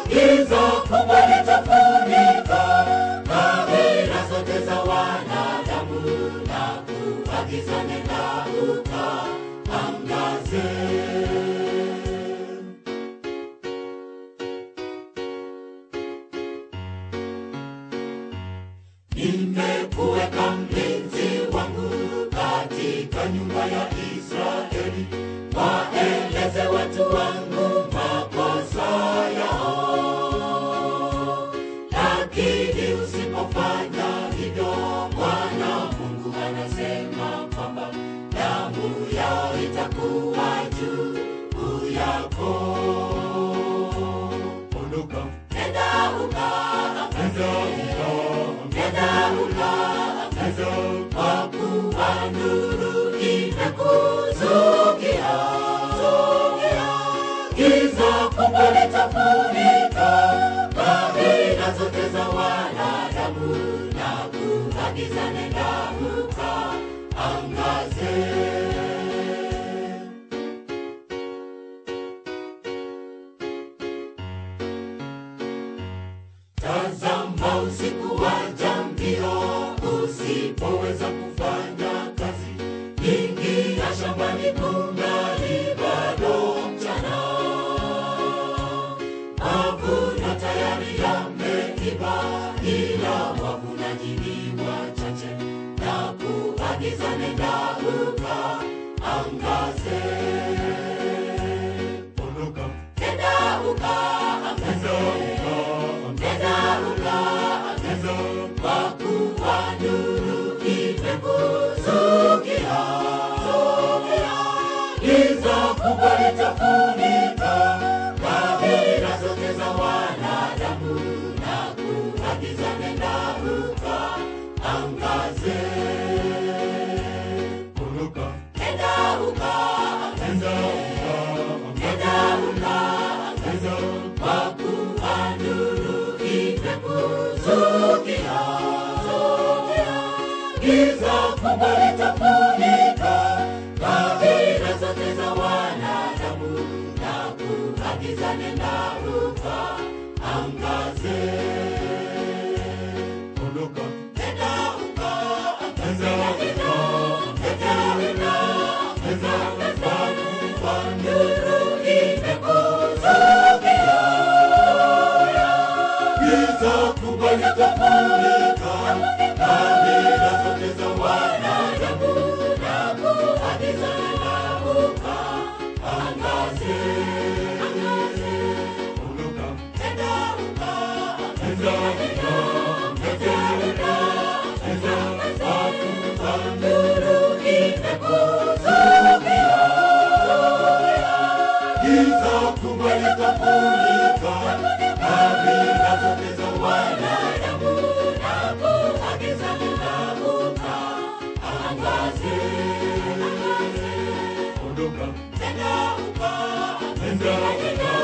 giza kubwa litafunika kabila zote za wanadamu na kuagiza nenda ukaangaze nimekuweka mlinzi wangu katika nyumba ya Israeli, waeleze watu wangu makosa yao. Lakini usipofanya hivyo, Bwana Mungu anasema kwamba damu yao itakuwa juu yako. Ondoka, nenda ukaangaze Nenda ukaangaze, kwa kuwa nuru imekuzukia. Giza kubwa litafunika kabila zote za wanadamu na kuagiza nenda ukaangaze. Tazama usiku waja mbio, usipoweza kufanya kazi, ingia shambani kungali bado mchana. Mavuno tayari yameiva, ila wavunaji ni wachache, na kuagiza nenda ukaangaze. Ondoka, nenda ukaangaze Nenda ukaangaze, kwa kuwa nuru imekuzukia. Giza kubwa litafunika kabila zote za wanadamu, na kuagiza nenda ukaangaze. Ondoka, nenda ukaangaze, nenda ukaangaze, kwa kuwa nuru imekuzukia. Giza kubwa litafunika kabila zote za wanadamu, na kuagiza nenda ukaangaze. Ondoka, nenda ukaangaze, nenda ukaangaze, kwa kuwa nuru imekuzukia. Giza kubwa litafunika kabila zote za wanadamu, na kuagiza nenda ukaangaze. Ondoka, nenda ukaangaze, nenda ukaangaze, kwa kuwa nuru imekuzukia. Giza kubwa litafunika kabila zote za wanadamu, na kuagiza nenda ukaangaze. Ondoka, nenda ukaangaze, nenda